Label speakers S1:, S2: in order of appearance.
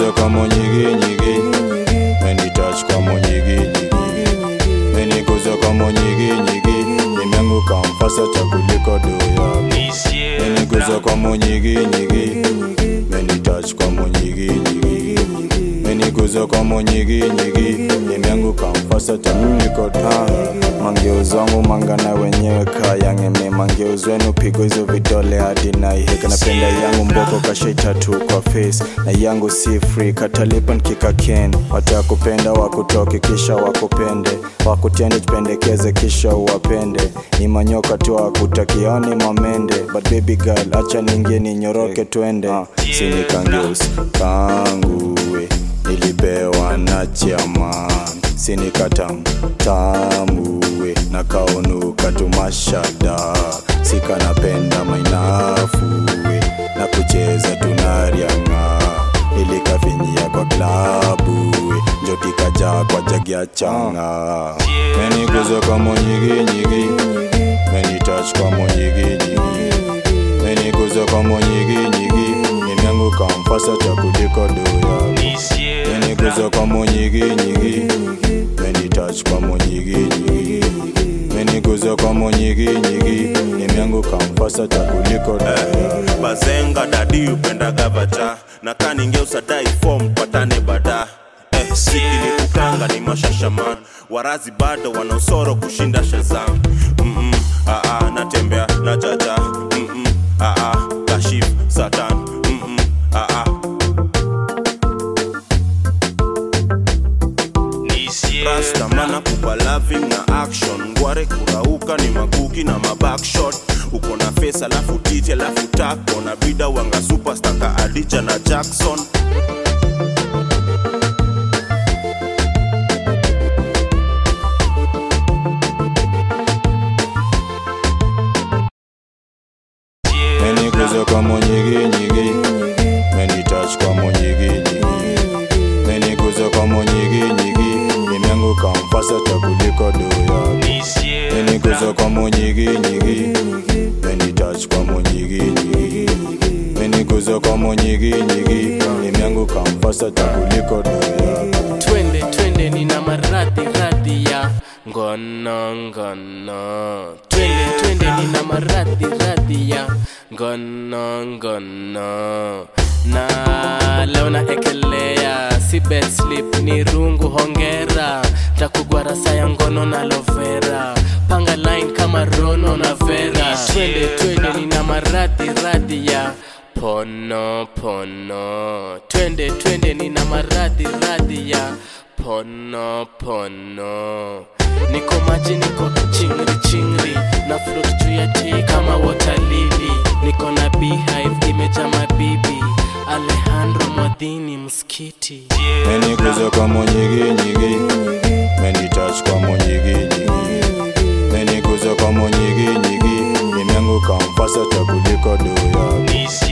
S1: meniguza kwa monyiginyigi menitouch kwa monyiginyigi meniguza kwa monyiginyigi nimeanguka mfasa cha kuliko doya meniguza kwa monyiginyigi menitouch kwa monyiginyigi meniguza kwa monyiginyigi nimeanguka mfasa cha kuliko doya mangeuzwangu mangana wenyewe kayangeme mangeuzwenu pigo hizo vidole hadi naiheka napenda yangu mboko kashaitatu kwa face na yangu si free katalipa nkika ken watakupenda wakutoke kisha wakupende wakutende jipendekeze kisha uwapende ni manyoka tu akutakiani mamende but baby girl acha ningie ninyoroke twende uh, sinikangeus kanguwe nilipewa na chairman sinikatam tamuwe na kaunuka tumashada sikanapenda mainafuwe na kucheza tunarianga nilikafinyia kwa klabuwe njotikajaa kwa jagia changa meniguza kwa monyiginyigi menitouch kwa monyiginyigi meniguza kwa monyiginyigi nimeanguka mfasa cha kuliko doya meniguza kwa monyiginyigi menitouch kwa monyiginyigi meniguza kwa monyiginyigi nimeanguka mfasa cha kuliko doya
S2: bazenga dadi upenda gavacha na kaningeusa dai form patane bada eh, siki ni kukanga ni mashashaman warazi bado wana usoro kushinda shazam Mm-mm, ah, ah, natembea na jaja Mm-mm, ah, ah, kashif satan Mm-mm, ah, ah. rastamana kupa loving na action ngware kurauka ni makuki na mabackshot uko na face alafu titi alafu tako na bida wanga superstar ka adija na jackson
S1: meniguza kwa monyiginyigi menitouch kwa monyiginyigi meniguza kwa monyiginyigi nimeanguka mfasa cha kuliko doya meniguza kwa monyiginyigi menitouch kwa monyiginyigi meniguza kwa monyiginyigi nimeanguka mfasa cha kuliko doya
S3: twende twende nina maradhi radhi ya ngono ngono twende twende nina maradhi radhi ya ngono ngono na leo naekelea si bed slip ni rungu hongera takugwara saya ngono na lovera panga line kama rono na vera twende twende nina maradhi radhi ya pono pono twende twende nina maradhi radhi ya pono pono niko maji niko chingri chingri na float juu ya tii kama watalili niko na beehive imeja mabibi alejandro mwadhini mskiti
S1: meniguza kwa monyiginyigi menitouch kwa monyiginyigi meniguza kwa monyiginyigi nimeanguka mfasa cha kuliko doya